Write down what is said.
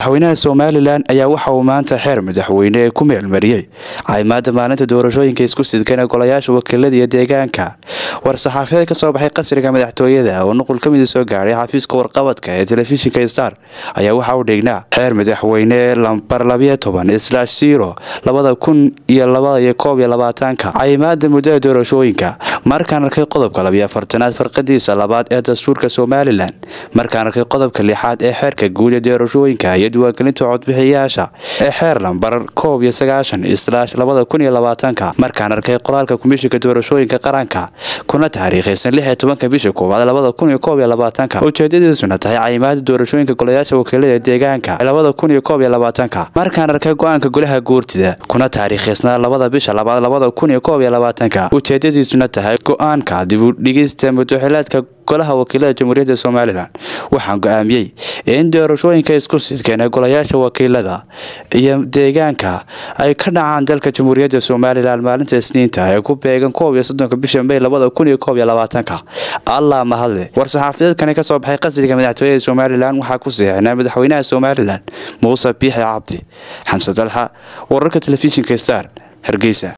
madaxweynaha somalilan ayaa waxa uu maanta xeer madaxweyne ee ku meelmariyey caayimaada maalinta doorashooyinka isku sidkan ee golayaasha wakiilada iyo deegaanka war-saxaafadeed ka soo baxay qasriga madaxtooyada oo nuqul ka mida soo gaadhay xafiiska warqabadka ee telefishinka star ayaa waxa uu dhignaa xeer madaxweyne lambar labiyo toban slash zero labada kun iyo labada iyo koob iyo labaatanka caayimaada muddada doorashooyinka markaan arkay qodobka labiyo afartanaad farqadiisa labaad ee dastuurka somalilan markaan arkay qodobka lixaad ee xeerka guud ee doorashooyinka iyo diiwaangelinta codbixiyayaasha ee xeer lambar koob iyo sagaashan islaash labada kun iyo labaatanka markaan arkay qoraalka komishinka doorashooyinka qaranka kuna taariikhaysan lix iyo tobanka bisha koowaad labada kun iyo koob iyo labaatanka ujeedadiisuna tahay caayimaada doorashooyinka golayaasha wakiilada deegaanka labada kun iyo koob iyo labaatanka markaan arkay go-aanka golaha guurtida kuna taariikhaysnaa labada bisha labaad labada kun iyo koob iyo labaatanka ujeedadiisuna tahay go-aanka dibudhigista mudaxilaadka golaha wakiilada jamhuuriyadda somalilan waxaan go-aamiyey in doorashooyinka isku sidkeen ee golayaasha wakiilada iyo deegaanka ay ka dhacaan dalka jamhuuriyadda somalilan maalinta isniinta ee ku beegan koob iyo soddonka bisha may labada kun iyo koob iyo labaatanka allah mahadle war-saxaafadeedkani kasoo baxay qasriga madaxtooyada somalilan waxaa ku seexinaa madaxweynaha somalilan muuse biixi cabdi xamse dalxa wararka telefishinka star hargeysa